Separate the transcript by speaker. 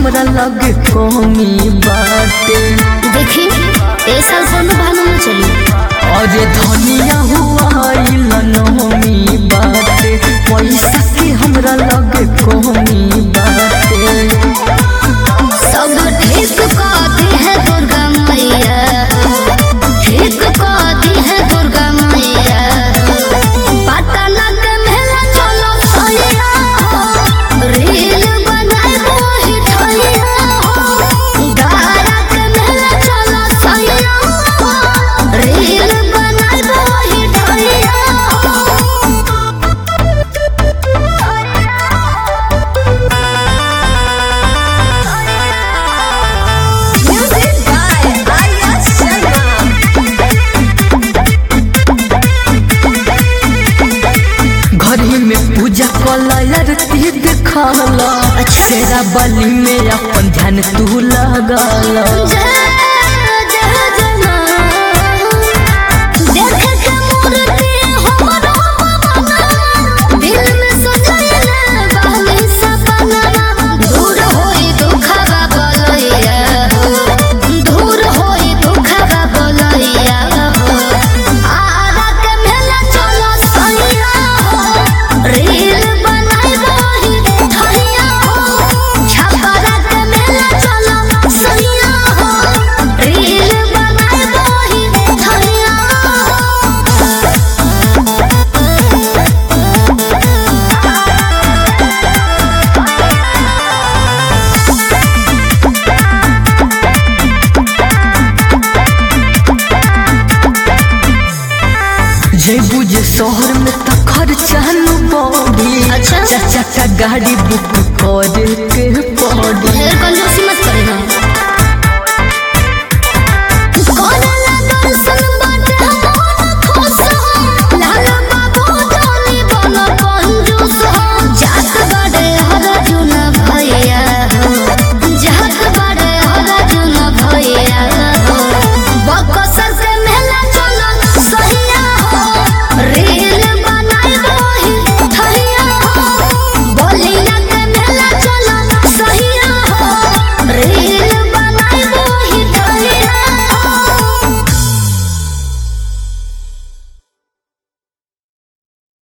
Speaker 1: हमरा लगे कमी बाटे
Speaker 2: देखी ए साल कोनो बहाना न चली
Speaker 1: अरे धनिया हुआ नमी बाटे पैसा के हमरा लगे कमी बाटे
Speaker 2: सब ठीक कहती है दुर्गा मैया ठीक कहती है दुर्गा मैया पटना के मेला चलो सैया रील बनाए वही ठैया गारा के मेला चलो सैया रील बनाए वही ठैया Music by Arya Sharma.
Speaker 1: घरी में पूजा कला आरती देखला तेरा बलि में अपन ध्यान तू लगला
Speaker 2: जय जय जना देख के मूर्ति हमरो पवना दिल में सजैले बहनी सपना दूर होई दुखवा बोलैया दूर होई दुखवा बोलैया आरा के मेला चलो सैया रील बनाई वही ठैया छपरा के मेला चलो सैया रील बनाई वही ठैया
Speaker 1: जय बुझे शहर में त खर्चा न पड़ी
Speaker 2: अच्छा।
Speaker 1: चाचा का गाड़ी बुक करे के पड़ी
Speaker 2: ढेर